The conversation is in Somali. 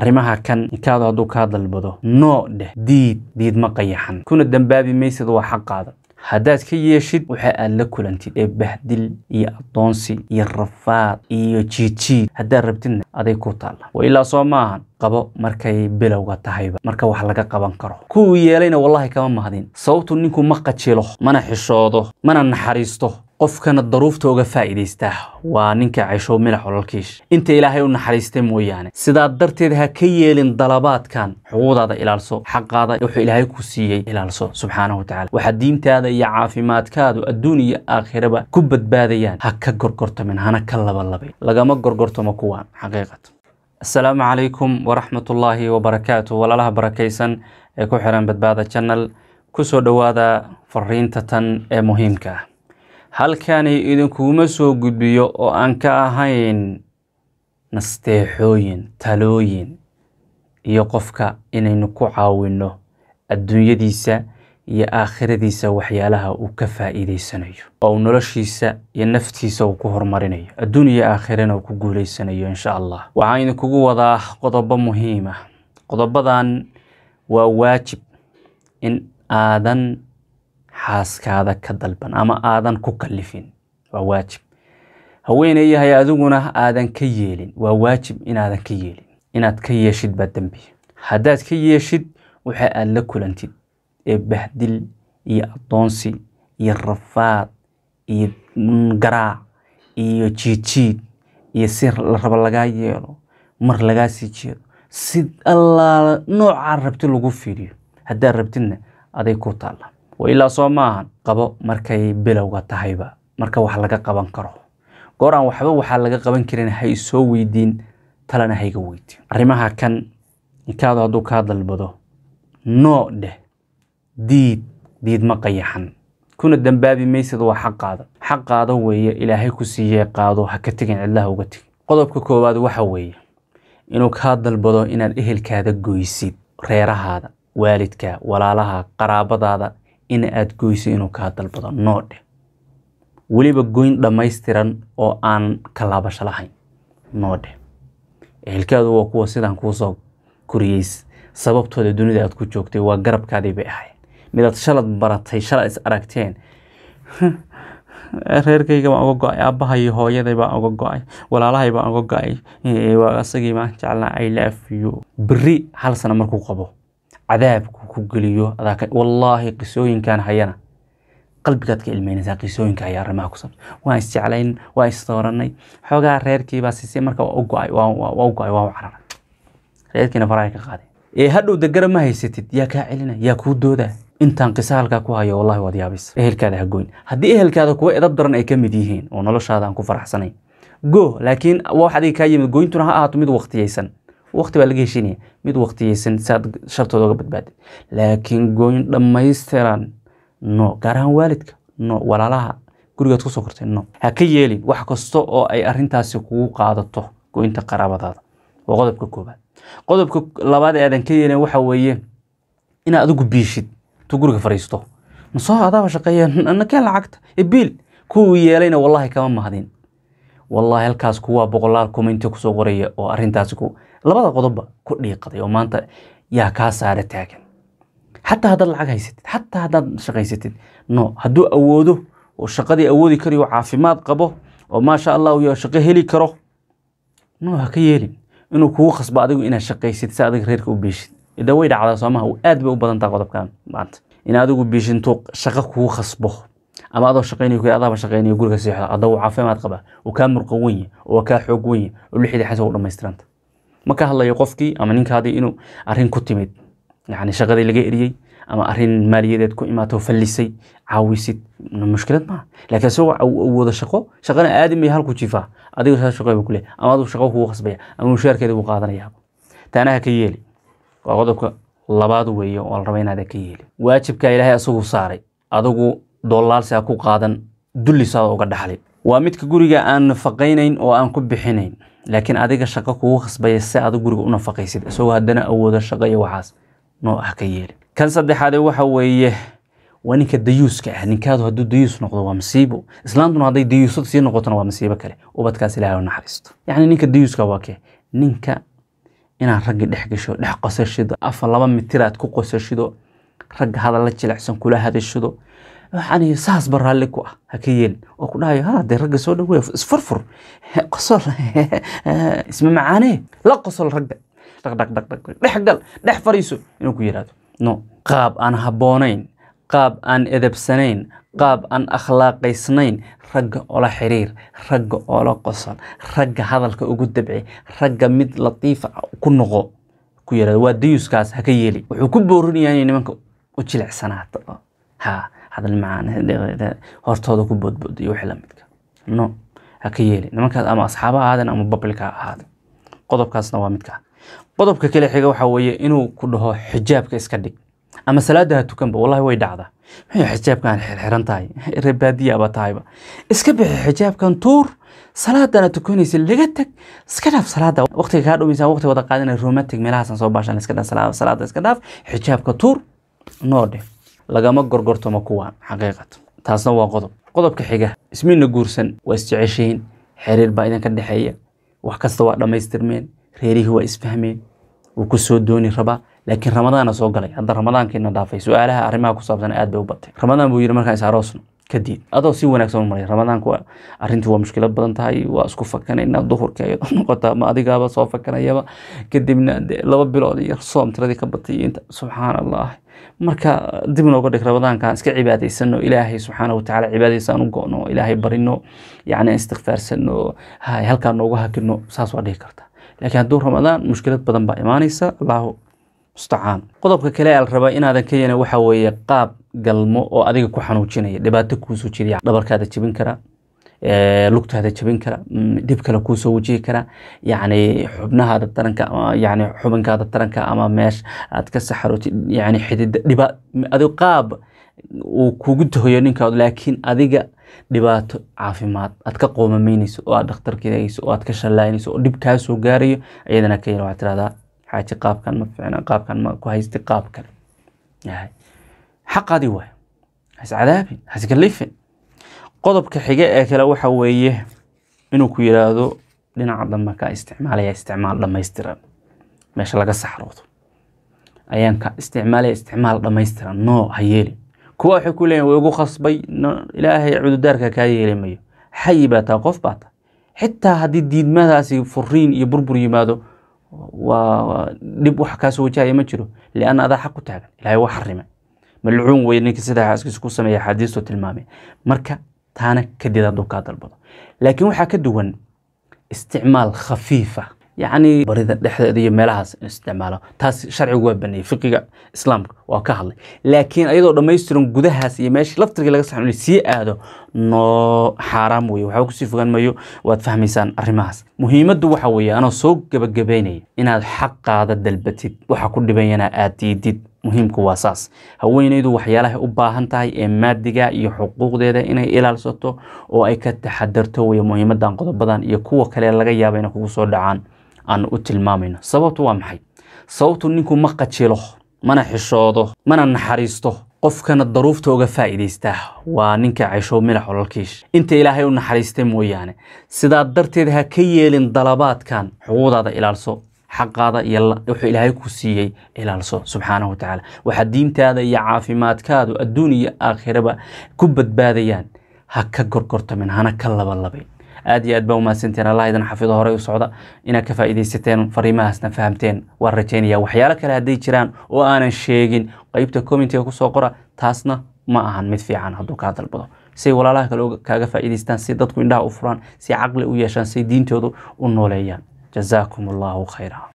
arrimaha kan ninkaadu hadduu kaa dalbado noo dheh diid diid ma qayaxan kuna dambaabi maysid waa xaqaada haddaad ka yeeshid waxa aad la kulantid ee bahdil iyo addoonsi iyo rafaad iyo jiidjiid haddaad rabtidna aday ku taalla wa ilaa soo maahan qabo markay bilowga tahayba marka wax laga qaban karo kuwuu yeelayna wallahi kama mahdin sababtu ninku ma qajilo mana xishoodo mana naxariisto qofkana daruufta uga faa'iidaystaa waa ninka cayshow milax ololkiish inta ilaahay u naxariistay mooyaane sidaa darteed ha ka yeelin dalabaadkan xuquuqdaada ilaalso xaqaada wuxuu ilaahay ku siiyey ilaalso subxaanahu watacaala waxaa diintaada iyo caafimaadkaadu adduun iyo aakhiraba ku badbaadayaan ha ka gorgortamin hana ka labalabay lagama gorgortamo kuwaan xaqiiqat asalaamu calaykum waraxmatullaahi wabarakaatu walaalaha barakaysan ee ku xiran badbaada channel kusoo dhowaada fariinta tan ee muhiimka ah halkani idinkuguma soo gudbiyo oo aan ka ahayn nasteexooyin talooyin iyo qofka inaynu ku caawinno adduunyadiisa iyo aakhiradiisa waxyaalaha uu ka faa'iidaysanayo oo uu noloshiisa iyo naftiisa uu ku horumarinayo adduun iyo aakhirana uu ku guulaysanayo insha allah waxaan idinkugu wadaa qodobo muhiim ah qodobadan waa waajib in aadan xaaskaada ka dalban ama aadan ku kallifin waa waajib haweeney yahay adiguna aadan ka yeelin waa waajib inaadan ka yeelin inaad ka yeeshid baa dembi haddaad ka yeeshid waxa aad la kulantid ee bahdil iyo addoonsi iyo rafaad iyo garaac iyo jiidjiid iyo si la rabo lagaa yeelo mar lagaa sii jeedo si allaala noocaa rabti lagu fiiriyo haddaad rabtidna aday ku taalla wa ilaa soo maahan qabo markay bilowga tahayba marka wax laga qaban karo goor aan waxba waxaa laga qaban karin ha isoo weydiin talana hayga weydiin arrimaha kan ninkaadu hadduu kaa dalbado noo dheh diid diid ma qayaxan kuna dambaabi maysid waa xaqaada xaqaada weeye ilaahay ku siiyey qaado ha ka tegin cidlaha uga tegin qodobka koowaad waxa weeye inuu kaa dalbado inaad ehelkaada goysid reerahaada waalidka walaalaha qaraabadaada in aad goyso inuu kaa dalbado noo dheh weliba goyn dhammaystiran oo aan kalaabasho lahayn noo dheh ehelkaadu waa kuwa sidaan kuusoo koriyeys sababtooda dunida aad ku joogtay waa garabkaadii bay ahayd midaad shalad baratay shalad is aragteen reerkayga baan uga go-ay aabbahay hooyaday baan uga go-ay walaalahay baan uga go-ay asagii baan jeclaa i love you beri hal sano markuu qabo cadaabku ku geliyo wallaahi qisooyinkan hayana qalbigaad ka ilmeynaysaa qisooyinka haya arrimaha ku sabsan waan isjeclayn waan isdooranay xoogaa reerkiibaa sisay marka waa u go-ay waa u go-ay waa u cararay reerkiina faraha ka qaaday ee hadhow degara ma haysatid yaa kaa celina yaa kuu doodaa intaan qiso halkaa ku hayo wallahi waad yaabis ehelkaada ha goyn haddii ehelkaada kuwa edab daran ay ka mid yihiin oo noloshaada aan ku faraxsanayn go laakiin wax adiga kaa yimid goyntuna ha ahaato mid waqtiyeysan waqti baa laga heshinaya mid waqtiyeysan si aad shartooda uga badbaadid laakiin goyn dhammaystiran no gaar ahaan waalidka no walaalaha gurigaad kusoo kortay no ha ka yeelin wax kasta oo ay arintaasi kugu qaadato goynta qaraabadaada waa qodobka koobaad qodobka labaad ee aadan ka yeelin waxa weeye inaad adigu biishid intuu guriga fariisto masoo adaaba shaqeeya nakeen lacagta ebiil kuwuu yeelayna wallahi kama mahdin wallahi halkaas kuwaa boqolaal commenti kusoo qoraya oo arintaasi ku labada qodobba ku dhiiqaday oo maanta yaa kaa saara taagan xataa haddaad lacag haysatid xataa haddaad shaqaysatid no hadduu awoodo oo shaqadii awoodi karayo caafimaad qabo oo maasha allah yo shaqo heli karo no ha ka yeelin inuu kugu khasbo adigu inaad shaqaysid si adiga reerka u biishid ida way dhacdaa soomaha aad bay u badantaa qodobkan maanta in adigu biishintuu shaqo kugu khasbo ama adoo shaqaynayo ku adaaba shaqaynayo guriga seexdo adoo caafimaad qaba uu kaa murqan wenye oo kaa xoog wenye oo lixdii xasa u dhammaystiranta ma ka hadlayo qofkii ama ninkaadii inuu arrin ku timid yani shaqadii laga eriyey ama arin maaliyadeed ku imaato fallisay caawisid mushkilad maaha laakiin isagoo awoodo shaqo shaqana aadamaya halku jifaa adiga saa shaqo kule ama adigu shaqo kugu khasbaya ama mushaarkeeda buu qaadanaya taanaha ka yeeli waa qodobka labaad weeye oo la raba inaada ka yeeli waajibka ilaahay asagu saaray adigu doolaalsi ha ku qaadan dullisaada uga dhaxlin waa midka guriga aan nafaqaynayn oo aan ku bixinayn laakiin adiga shaqo kugu khasbaya si aad guriga u nafaqaysid isagoo haddana awoodo shaqo iyo waxaas noo ah ka yeelin kan saddexaade waxa weeye waa ninka dayuuska ah ninkaadu hadduu dayuus noqdo waa masiibo islaantuna hadday dayuusad sii noqotona waa masiibo kale ubadkaas ilahay u naxariisto yacni ninka dayuuska waa kee ninka inaad ragga dhex gasho dhex qosashido afar laba mitir aad ku qosashido ragga hadalla jilicsan kula hadashido yani saas ba raalli ku ah ha ka yeelin oo ku dhahayo ha dee ragga soo dhaweey isfurfur qosol isma macaanee la qosol ragga dhaq dhaq dhaq dhaq dhex gal dhex fariiso inuu ku yidhahdo no qaab aan habboonayn qaab aan edabsanayn qaab aan akhlaaqaysnayn ragga ola xiriir ragga ola qosol ragga hadalka ugu dabci ragga mid latiifa ku noqo ku yirahdo waa dayuskaas ha ka yeeli wuxuu ku boorinayaa inay nimanka u jilicsanaato ha hadal macaan hortooda ku boodbooda iyo wixii lamidka no ha ka yeeli nimankaas ama asxaaba ha ahaadeen ama babilka ha ahaadeen qodobkaasna waa midka qodobka kale xiga waxaa weeye inuu ku dhaho xijaabka iska dhig ama salaada ha tukanba wallahi way dhacdaa maxay xijaabkan xirxiran tahay reebaadiyaaba tahayba iska bixi xijaabkan tuur salaadana tukanaysa laga tag iska dhaaf salaada waqtiga kaa dhumaysa waqti wada qaadana romantic meelahaasan soo baashan iska dhaaf salaada iska dhaaf xijaabka tuur noo dheh lagama gorgortamo kuwaan xaqiiqat taasna waa qodob qodobka xiga ismiina guursan waa isjeceshiin xiriir baa idinka dhexeeya wax kasta waa dhammaystirmeen reerihii waa isfahmeen wuu ku soo dooni rabaa laakiin ramadaana soo galay hadda ramadaankiina dhaafay su-aalaha arrimaha ku saabsan aad bay u batay ramadaan buu yidhi markaan is aroosno kadib adoo si wanaagsan u maray ramadaanku waa arrintii waa mushkilad badan tahay waa isku fakanayna duhurka ayadoo noqota ma adigaaba soo fakanayaba kadibna laba bilood iyo soom tiradii ka batay inta subxaan allah marka dib nooga dhig ramadaankan iska cibaadaysano ilaahay subxaana watacaala cibaadadiisa aan u go'no ilaahay barino yacni istikfaarsano hay halkaa noogu hakino saas waa dhihi karta laakiin hadduu ramadaan mushkilad badan baa imaanaysa allahu mustacaan qodobka kale al rabaa inaadan ka yeelin waxa weeye qaab galmo oo adiga ku xanuujinaya dhibaato kuusoo jiriya dhabarkaada jebin kara lugtaada jebin kara dhib kale kuusoo wajihi kara yacni xubnahaada taranka ama yacni xubinkaada taranka ama meesha aad ka saxarootid yacni xidida dhiba adigo qaab uu kugu tahoyo ninkaad laakiin adiga dhibaato caafimaad aad ka qoomamaynayso oo aad dhakhtarkeedayso oo aad ka shallaynayso oo dhib kaa soo gaarayo iyadana ka yar waxaad tirahdaa xaaji qaabkan ma fiicna qaabkan ma ku haysti qaab kale yahay xaqaadii waay hascadaabin haskalifin qodobka xige ee kale waxa weeye inuu ku yiraahdo dhinaca dambe ka isticmaalaya isticmaal dhammaystiran meesha laga saxroodo ayaan ka isticmaalaya isticmaal dhammaystiran no ha yeelin kuwa waxay ku leeyihin way ugu khasbay ilaahay cududaarka kaa yeeli mayo xayi baa taa qof baa taa xitaa haddii diidmadaasi furiin iyo burbur yimaado waa dhib wax kaasoo wajahaya ma jiro lianna adaa xaq u taagan ilahay waa xarimay malcuun wey ninka sidaa xaaskiisa ku sameeya xaadiistu tilmaamay marka taana kadid hadduu kaa dalbado laakiin waxaa ka duwan isticmaal khafiifa yacni barida dhexdeeda iyo meelahaas in isticmaalo taas sharcigu waa baneeyey fiqiga islaamka waa ka hadlay laakiin ayadoo dhammaystiran gudahaas iyo meeshii laftirkii laga saxo sii aado noo xaaraam weye waxba kusii fogaan mayo waad fahmaysaan arrimahaas muhiimaddu waxa weeye anoo soo gebagabaynaya inaad xaqaada dalbatid waxa ku dhibayana aad diidid muhiimku waa saas haweenaydu waxyaalahay u baahan tahay ee maadiga iyo xuquuqdeeda inay ilaalsato oo ay ka taxadarto weye muhiimadan qodobadan iyo kuwa kale laga yaaba inay kugu soo dhacaan aan u tilmaamayno sababtu waa maxay sababtu ninku ma qajilo mana xishoodo mana naxariisto qofkana daruufta uga faa'iidaystaa waa ninka cayshow milax ololkiish inta ilaahay u naxariistay mooyaane sidaa darteed ha ka yeelin dalabaadkan xuquuqdaada ilaalso xaqaada iyo wuxuu ilaahay ku siiyey ilaalso subxaanahu watacaala waxaa diintaada iyo caafimaadkaadu adduun iyo aakhiraba ku badbaadayaan ha ka gorgortamin hana ka labalabayn aad iyo aad baa umahadsanteen allah idin xafido horey u socda inaad ka faa'iidaysateen fariimahaasna fahamteen waan rajaynaya waxyaalo kale hadday jiraan oo aanan sheegin qeybta commentiga kusoo qora taasna ma ahan mid fiican hadduu kaa dalbado say walaalaha kale kaaga faa'iidaystaan si dadku indhaha u furaan si caqli u yeeshaan say diintoodu u nooleeyaan jazaakum allahu khayra